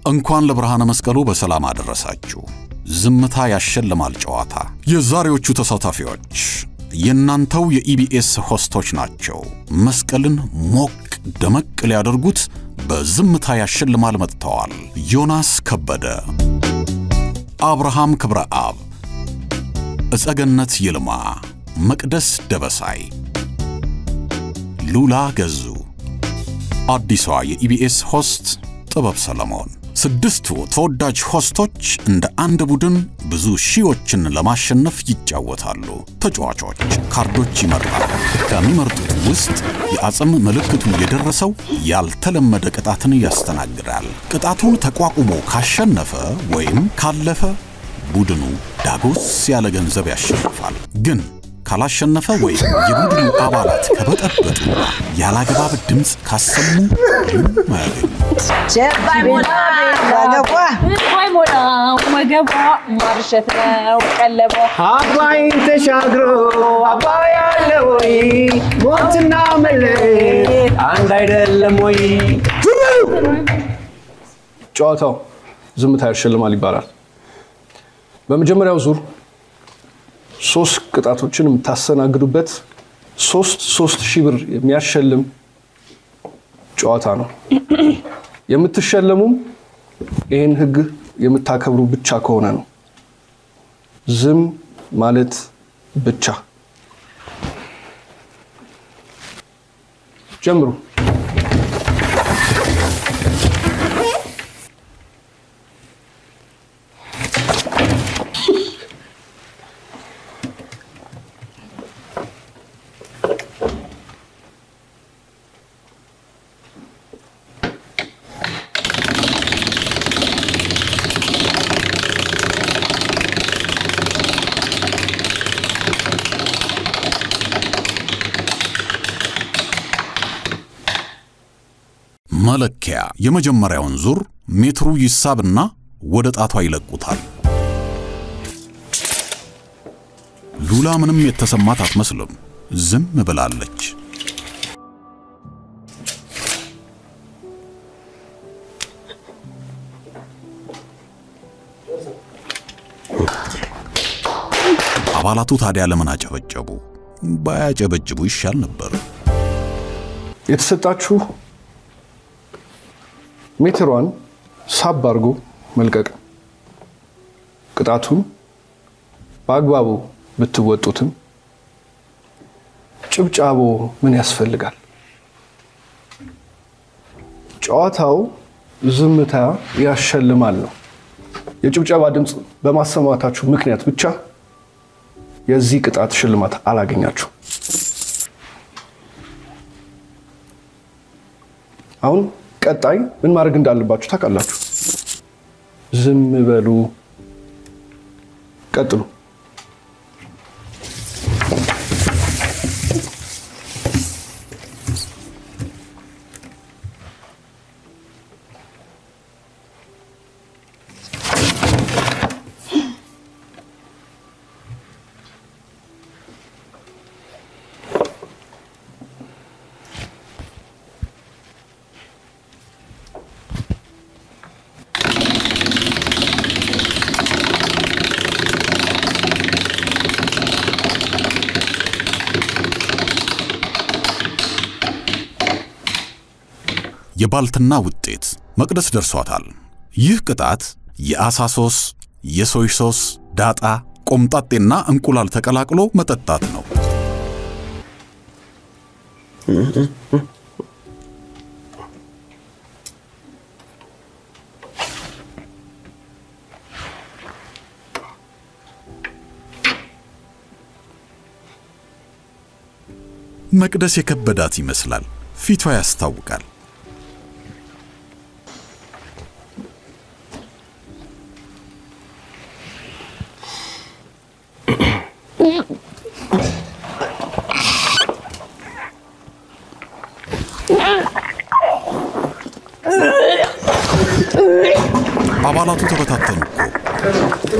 እንኳን ለብርሃነ መስቀሉ በሰላም አደረሳችሁ። ዝምታ ያሸልማል ጨዋታ። የዛሬዎቹ ተሳታፊዎች የእናንተው የኢቢኤስ ሆስቶች ናቸው። መስቀልን ሞቅ ደመቅ ሊያደርጉት በዝምታ ያሸልማል መጥተዋል። ዮናስ ከበደ፣ አብርሃም ክብረ አብ፣ እጸገነት ይልማ፣ መቅደስ ደበሳይ፣ ሉላ ገዙ፣ አዲሷ የኢቢኤስ ሆስት ጥበብ ሰለሞን። ስድስቱ ተወዳጅ ሆስቶች እንደ አንድ ቡድን ብዙ ሺዎችን ለማሸነፍ ይጫወታሉ። ተጫዋቾች ካርዶች ይመርጣሉ። ከሚመርጡት ውስጥ የአጽም ምልክቱ የደረሰው ያልተለመደ ቅጣትን ያስተናግዳል። ቅጣቱን ተቋቁሞ ካሸነፈ ወይም ካለፈ ቡድኑ ዳጎስ ያለ ገንዘብ ያሸንፋል። ግን ካላሸነፈ ወይም የቡድኑ አባላት ከበጠበጡና ያላግባብ ድምፅ ካሰሙ ምንም አያገኙ። ማይሞላ ወገቧ ማርሸት ነው ቀለቧ አባይን ተሻግሮ አባይ አለ ወይ? ሞትና መለየት አንድ አይደለም ወይ? ጨዋታው ዝምታ ያሸልማል ይባላል። በመጀመሪያው ዙር ሶስት ቅጣቶችን የምታስተናግዱበት ሶስት ሶስት ሺህ ብር የሚያሸልም ጨዋታ ነው። የምትሸለሙም ይህን ህግ የምታከብሩ ብቻ ከሆነ ነው። ዝም ማለት ብቻ። ጀምሩ። መለኪያ የመጀመሪያውን ዙር ሜትሩ ይሳብና ወደ ጣቷ ይለቁታል። ሉላ ምንም የተሰማት አትመስልም። ዝም ብላለች። አባላቱ ታዲያ ለምን አጨበጨቡ? ባያጨበጭቡ ይሻል ነበር። የተሰጣችሁ ሜትሯን ሳብ አድርጎ መልቀቅ። ቅጣቱን በአግባቡ ብትወጡትም ጭብጫቦ ምን ያስፈልጋል? ጨዋታው ዝምታ ያሸልማል ነው። የጭብጨባ ድምፅ በማሰማታችሁ ምክንያት ብቻ የዚህ ቅጣት ሽልማት አላገኛችሁ። አሁን ቀጣይ ምን ማድረግ እንዳለባችሁ ታውቃላችሁ። ዝም በሉ፣ ቀጥሉ። የባልትና ውጤት መቅደስ ደርሷታል። ይህ ቅጣት የአሳ ሶስ፣ የሶይ ሶስ፣ ዳጣ፣ ቆምጣጤና እንቁላል ተቀላቅሎ መጠጣት ነው። መቅደስ የከበዳት ይመስላል። ፊቷ ያስታውቃል። አባላቱ ተበታተኑ እኮ።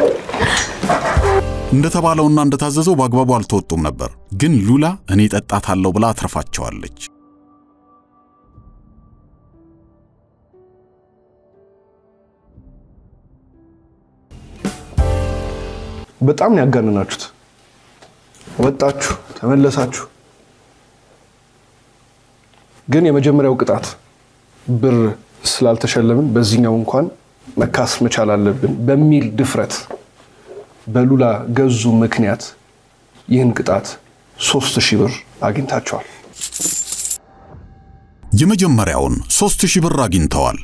እንደተባለውና እንደታዘዘው በአግባቡ አልተወጡም ነበር። ግን ሉላ እኔ ጠጣታለሁ ብላ አትርፋቸዋለች። በጣም ነው ያጋነናችሁት። ወጣችሁ ተመለሳችሁ። ግን የመጀመሪያው ቅጣት ብር ስላልተሸለምን በዚህኛው እንኳን መካስ መቻል አለብን በሚል ድፍረት በሉላ ገዙ ምክንያት ይህን ቅጣት ሶስት ሺህ ብር አግኝታቸዋል። የመጀመሪያውን ሦስት ሺህ ብር አግኝተዋል።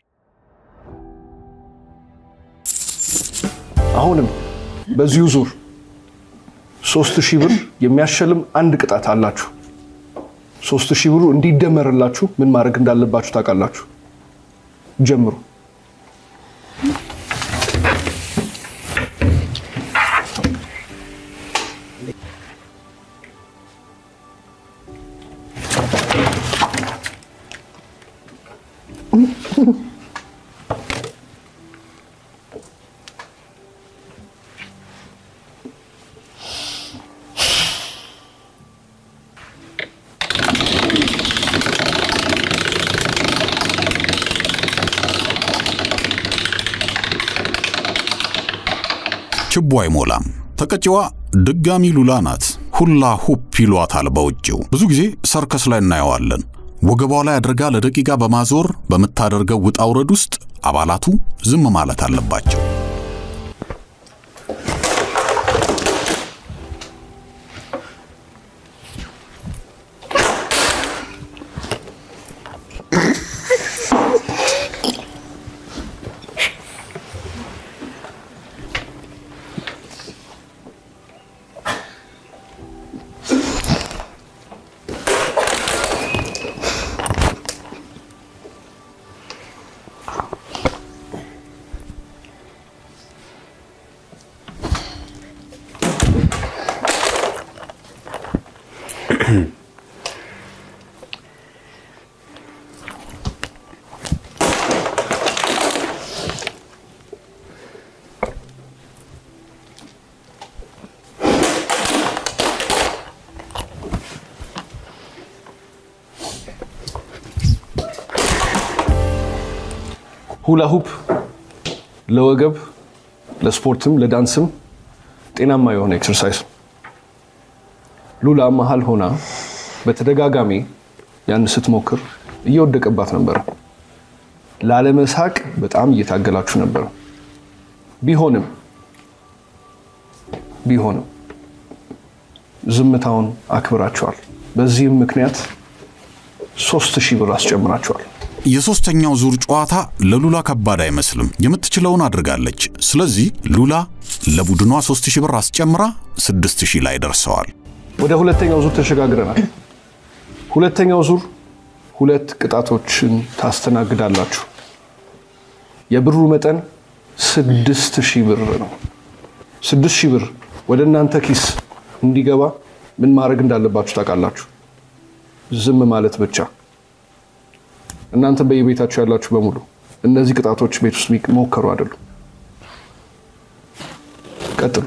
አሁንም በዚሁ ዙር ሶስት ሺህ ብር የሚያሸልም አንድ ቅጣት አላችሁ። ሶስት ሺህ ብሩ እንዲደመርላችሁ ምን ማድረግ እንዳለባችሁ ታውቃላችሁ። ጀምሩ። ችቦ አይሞላም። ተቀጪዋ ድጋሚ ሉላ ናት። ሁላ ሁፕ ይሏታል በውጭው። ብዙ ጊዜ ሰርከስ ላይ እናየዋለን። ወገቧ ላይ አድርጋ ለደቂቃ በማዞር በምታደርገው ውጣ ውረድ ውስጥ አባላቱ ዝም ማለት አለባቸው። ሁላ ሁፕ ለወገብ ለስፖርትም ለዳንስም ጤናማ የሆነ ኤክሰርሳይዝ ነው። ሉላ መሀል ሆና በተደጋጋሚ ያን ስትሞክር እየወደቀባት ነበረ። ላለመሳቅ በጣም እየታገላችሁ ነበረ። ቢሆንም ቢሆንም ዝምታውን አክብራችኋል። በዚህም ምክንያት ሶስት ሺህ ብር አስጨምራችኋል። የሦስተኛው ዙር ጨዋታ ለሉላ ከባድ አይመስልም። የምትችለውን አድርጋለች። ስለዚህ ሉላ ለቡድኗ 3000 ብር አስጨምራ 6000 ላይ ደርሰዋል። ወደ ሁለተኛው ዙር ተሸጋግረናል። ሁለተኛው ዙር ሁለት ቅጣቶችን ታስተናግዳላችሁ። የብሩ መጠን ስድስት ሺህ ብር ነው። ስድስት ሺህ ብር ወደ እናንተ ኪስ እንዲገባ ምን ማድረግ እንዳለባችሁ ታውቃላችሁ። ዝም ማለት ብቻ። እናንተ በየቤታችሁ ያላችሁ በሙሉ እነዚህ ቅጣቶች ቤት ውስጥ የሚሞከሩ አይደሉም። ቀጥሉ።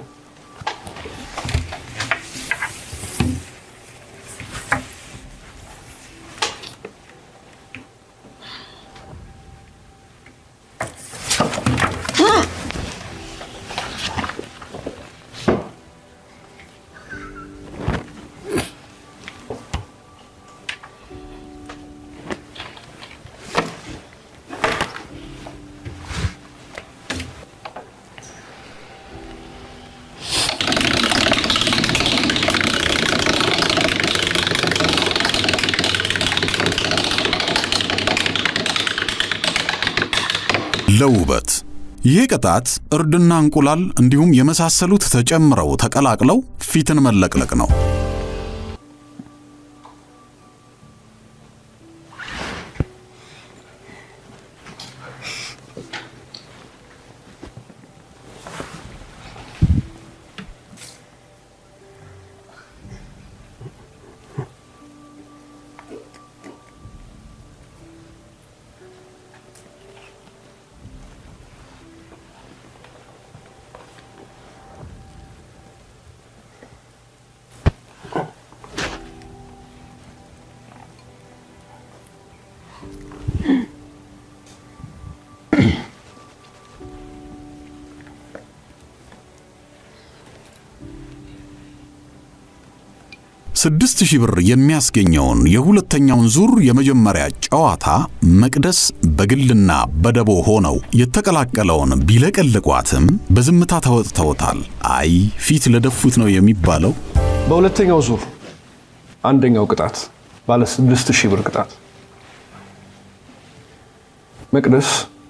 ለውበት ይሄ ቅጣት እርድና እንቁላል እንዲሁም የመሳሰሉት ተጨምረው ተቀላቅለው ፊትን መለቅለቅ ነው። ስድስት ሺህ ብር የሚያስገኘውን የሁለተኛውን ዙር የመጀመሪያ ጨዋታ መቅደስ በግልና በደቦ ሆነው የተቀላቀለውን ቢለቀልቋትም በዝምታ ተወጥተውታል። አይ ፊት ለደፉት ነው የሚባለው። በሁለተኛው ዙር አንደኛው ቅጣት ባለ ስድስት ሺህ ብር ቅጣት መቅደስ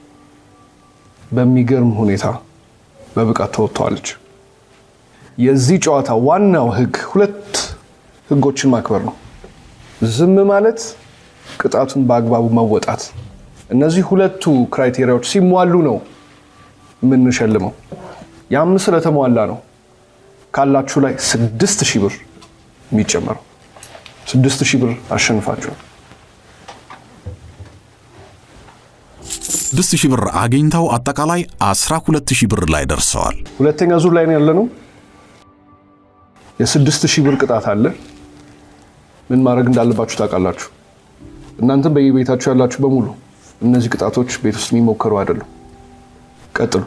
በሚገርም ሁኔታ በብቃት ተወጥተዋለች። የዚህ ጨዋታ ዋናው ህግ ሁለት ህጎችን ማክበር ነው። ዝም ማለት፣ ቅጣቱን በአግባቡ መወጣት። እነዚህ ሁለቱ ክራይቴሪያዎች ሲሟሉ ነው የምንሸልመው። ያም ስለተሟላ ነው ካላችሁ ላይ ስድስት ሺህ ብር የሚጨመረው። ስድስት ሺህ ብር አሸንፋችኋል። ስድስት ሺህ ብር አግኝተው አጠቃላይ አስራ ሁለት ሺህ ብር ላይ ደርሰዋል። ሁለተኛ ዙር ላይ ነው ያለነው። የስድስት ሺህ ብር ቅጣት አለ። ምን ማድረግ እንዳለባችሁ ታውቃላችሁ። እናንተም በየቤታችሁ ያላችሁ በሙሉ እነዚህ ቅጣቶች ቤት ውስጥ የሚሞከሩ አይደሉም። ቀጥሉ።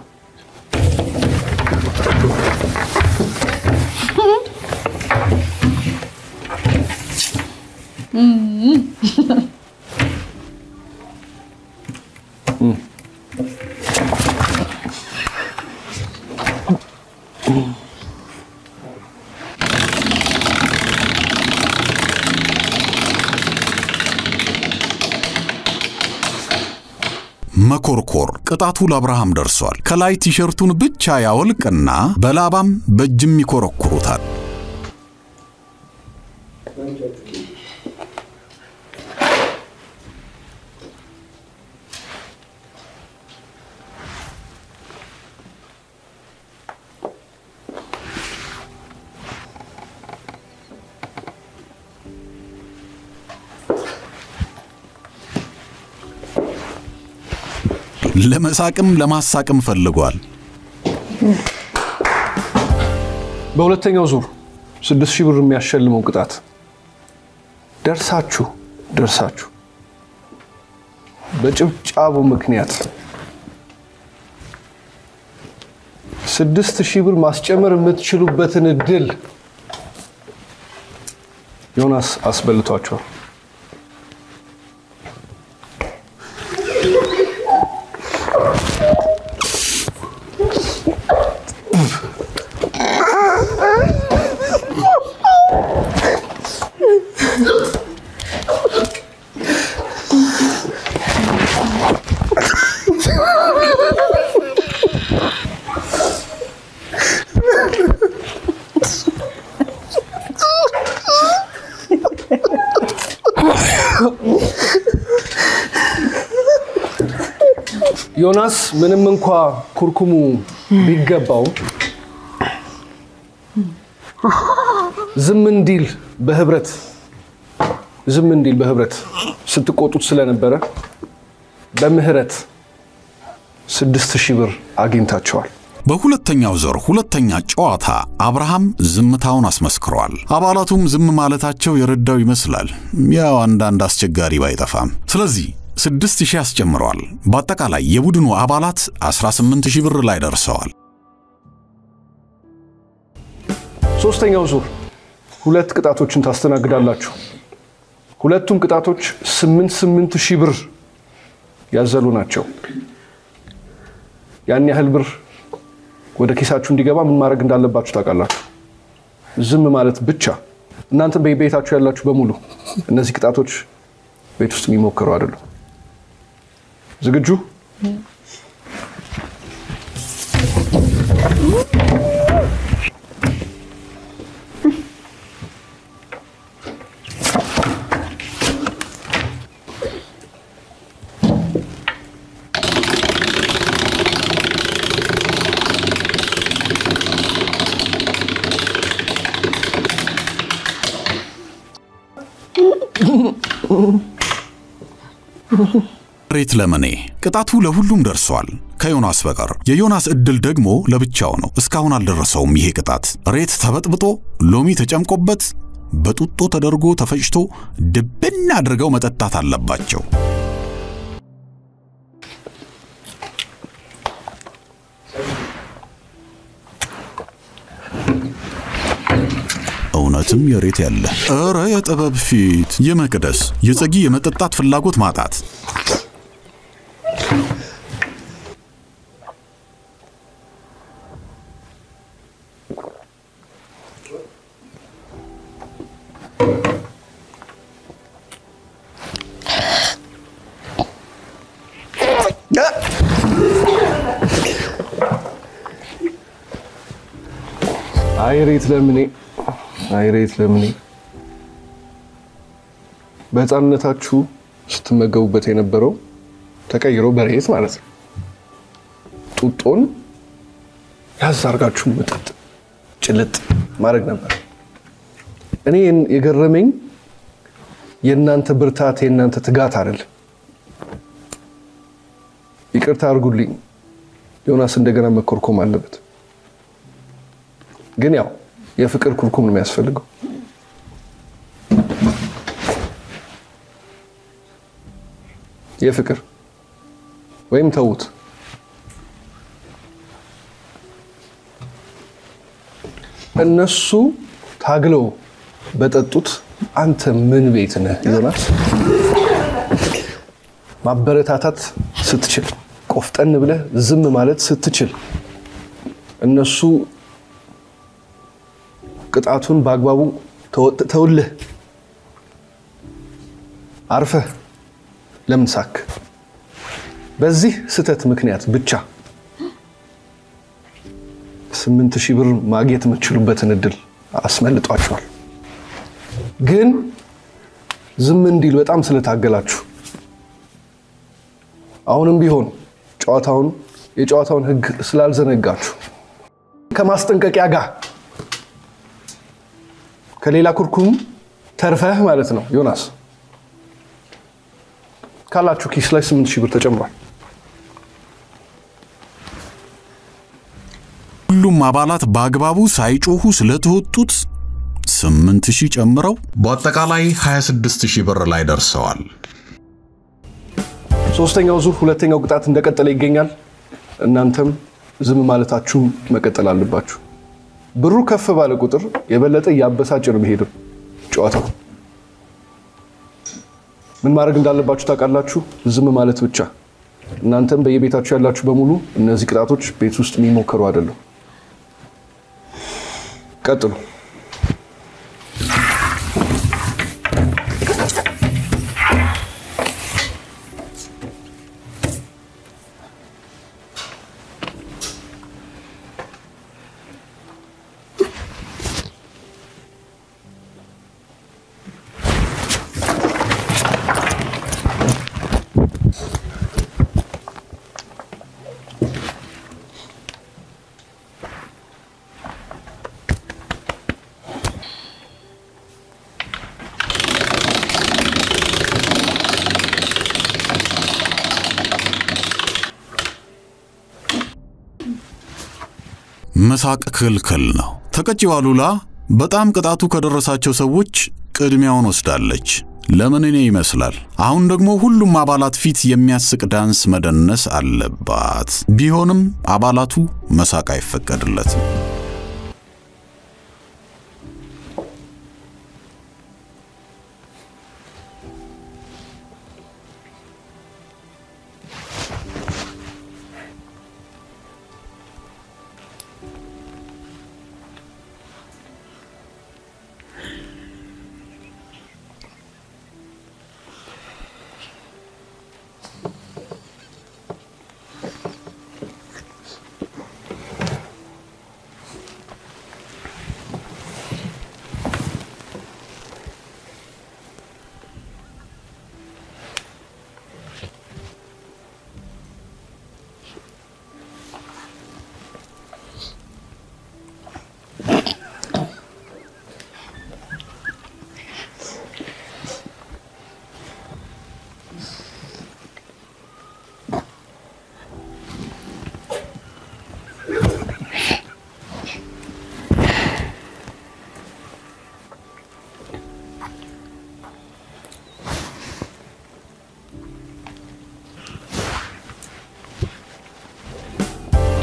መኮርኮር ቅጣቱ ለአብርሃም ደርሷል። ከላይ ቲሸርቱን ብቻ ያወልቅና በላባም በእጅም ይኮረኩሩታል። ለመሳቅም ለማሳቅም ፈልጓል። በሁለተኛው ዙር ስድስት ሺህ ብር የሚያሸልመው ቅጣት ደርሳችሁ ደርሳችሁ በጭብጫቡ ምክንያት ስድስት ሺህ ብር ማስጨመር የምትችሉበትን እድል ዮናስ አስበልቷቸዋል። ዮናስ ምንም እንኳ ኩርኩሙ ቢገባው ዝም እንዲል በህብረት ዝም እንዲል በህብረት ስትቆጡት ስለነበረ በምህረት ስድስት ሺህ ብር አግኝታቸዋል። በሁለተኛው ዙር ሁለተኛ ጨዋታ አብርሃም ዝምታውን አስመስክሯል። አባላቱም ዝም ማለታቸው የረዳው ይመስላል። ያው አንዳንድ አስቸጋሪ ባይጠፋም። ስለዚህ ስድስት ሺህ አስጨምረዋል። በአጠቃላይ የቡድኑ አባላት 18 ሺህ ብር ላይ ደርሰዋል። ሶስተኛው ዙር ሁለት ቅጣቶችን ታስተናግዳላችሁ። ሁለቱም ቅጣቶች ስምንት ስምንት ሺህ ብር ያዘሉ ናቸው። ያን ያህል ብር ወደ ኪሳችሁ እንዲገባ ምን ማድረግ እንዳለባችሁ ታውቃላችሁ። ዝም ማለት ብቻ። እናንተ በቤታችሁ ያላችሁ በሙሉ እነዚህ ቅጣቶች ቤት ውስጥ የሚሞክሩ አይደሉም። ዝግጁ? ሬት ለምኔ ቅጣቱ ለሁሉም ደርሷል ከዮናስ በቀር። የዮናስ እድል ደግሞ ለብቻው ነው። እስካሁን አልደረሰውም ይሄ ቅጣት። ሬት ተበጥብጦ ሎሚ ተጨምቆበት በጡጦ ተደርጎ ተፈጭቶ ድብን አድርገው መጠጣት አለባቸው። እውነትም የትም የሬት ያለ እረ የጥበብ ፊት የመቅደስ የጸጊ የመጠጣት ፍላጎት ማጣት አይሬት ለምኔ አይሬት ለምኔ በህፃንነታችሁ ስትመገቡበት የነበረው ተቀይሮ በሬት ማለት ነው። ጡጦን ያዝ አድርጋችሁ መጠጥ ጭልጥ ማድረግ ነበር። እኔ የገረመኝ የእናንተ ብርታት የእናንተ ትጋት አይደለም። ይቅርታ አድርጉልኝ፣ ዮናስ እንደገና መኮርኮም አለበት። ግን ያው የፍቅር ኩርኩም ነው የሚያስፈልገው። የፍቅር ወይም ተዉት። እነሱ ታግለው በጠጡት አንተ ምን ቤት ነህ ዮናስ? ማበረታታት ስትችል፣ ቆፍጠን ብለህ ዝም ማለት ስትችል እነሱ ቅጣቱን በአግባቡ ተውልህ አርፈህ ለምን ሳክ? በዚህ ስህተት ምክንያት ብቻ ስምንት ሺህ ብር ማግኘት የምትችሉበትን እድል አስመልጧቸዋል። ግን ዝም እንዲል በጣም ስለታገላችሁ አሁንም ቢሆን ጨዋታውን የጨዋታውን ሕግ ስላልዘነጋችሁ ከማስጠንቀቂያ ጋር ከሌላ ኩርኩም ተርፈህ ማለት ነው ዮናስ ካላችሁ ኪስ ላይ ስምንት ሺህ ብር ተጨምሯል። ሁሉም አባላት በአግባቡ ሳይጮሁ ስለተወጡት ስምንት ሺህ ጨምረው በአጠቃላይ 26 ሺህ ብር ላይ ደርሰዋል። ሶስተኛው ዙር ሁለተኛው ቅጣት እንደቀጠለ ይገኛል። እናንተም ዝም ማለታችሁ መቀጠል አለባችሁ። ብሩ ከፍ ባለ ቁጥር የበለጠ እያበሳጭ ነው የሚሄደው ጨዋታው። ምን ማድረግ እንዳለባችሁ ታውቃላችሁ። ዝም ማለት ብቻ። እናንተም በየቤታችሁ ያላችሁ በሙሉ እነዚህ ቅጣቶች ቤት ውስጥ የሚሞከሩ አይደሉም። ቀጥሉ። መሳቅ ክልክል ነው። ተቀጪው አሉላ በጣም ቅጣቱ ከደረሳቸው ሰዎች ቅድሚያውን ወስዳለች። ለምን እኔ ይመስላል። አሁን ደግሞ ሁሉም አባላት ፊት የሚያስቅ ዳንስ መደነስ አለባት። ቢሆንም አባላቱ መሳቅ አይፈቀድለትም።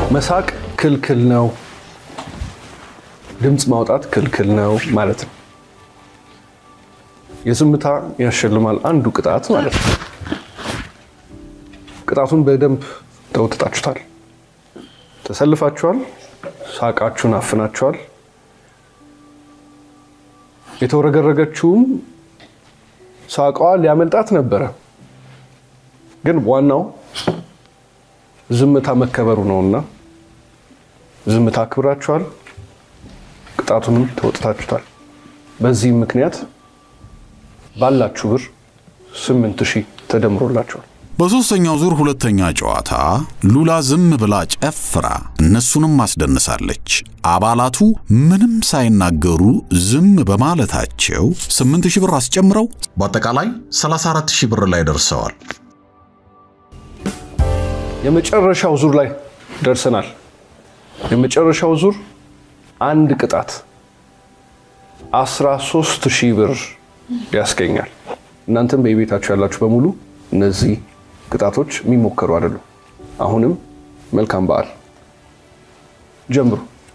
መሳቅ ክልክል ነው፣ ድምፅ ማውጣት ክልክል ነው ማለት ነው። የዝምታ ያሸልማል አንዱ ቅጣት ማለት ነው። ቅጣቱን በደንብ ተወጥጣችሁታል። ተሰልፋችኋል። ሳቃችሁን አፍናችኋል። የተወረገረገችውም ሳቋ ሊያመልጣት ነበረ። ግን ዋናው ዝምታ መከበሩ ነውና ዝምታ አክብራችኋል። ቅጣቱንም ተወጥታችሁታል። በዚህም ምክንያት ባላችሁ ብር ስምንት ሺህ ተደምሮላችኋል። በሦስተኛው ዙር ሁለተኛ ጨዋታ ሉላ ዝም ብላ ጨፍራ እነሱንም አስደንሳለች። አባላቱ ምንም ሳይናገሩ ዝም በማለታቸው 8000 ብር አስጨምረው በአጠቃላይ 34000 ብር ላይ ደርሰዋል። የመጨረሻው ዙር ላይ ደርሰናል። የመጨረሻው ዙር አንድ ቅጣት 13 ሺህ ብር ያስገኛል። እናንተም በየቤታችሁ ያላችሁ በሙሉ እነዚህ ቅጣቶች የሚሞከሩ አይደሉም። አሁንም መልካም በዓል ጀምሩ።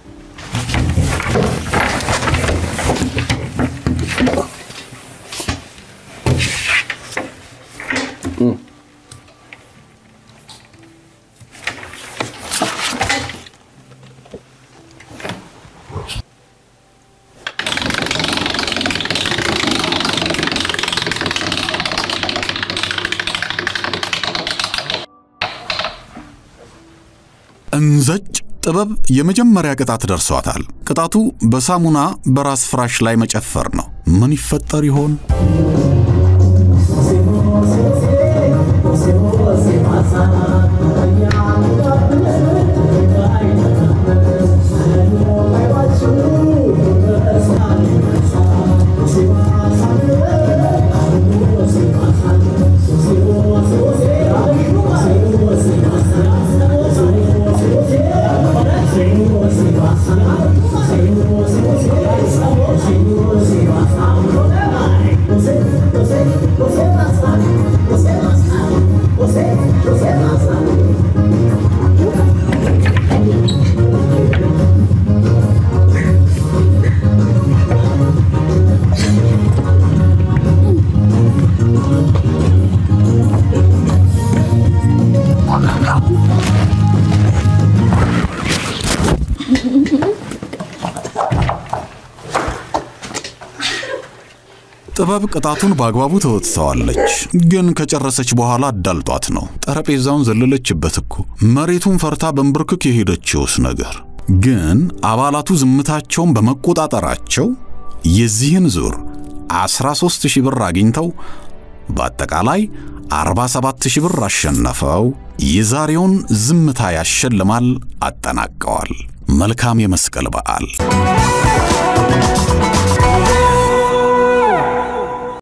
እንዘጭ ጥበብ የመጀመሪያ ቅጣት ደርሷታል። ቅጣቱ በሳሙና በራስ ፍራሽ ላይ መጨፈር ነው። ምን ይፈጠር ይሆን? ጥበብ ቅጣቱን በአግባቡ ተወጥተዋለች። ግን ከጨረሰች በኋላ አዳልጧት ነው። ጠረጴዛውን ዘለለችበት እኮ። መሬቱን ፈርታ በንብርክክ የሄደችውስ ነገር። ግን አባላቱ ዝምታቸውን በመቆጣጠራቸው የዚህን ዙር 13 ሺህ ብር አግኝተው በአጠቃላይ 47 ሺህ ብር አሸነፈው የዛሬውን ዝምታ ያሸልማል አጠናቀዋል። መልካም የመስቀል በዓል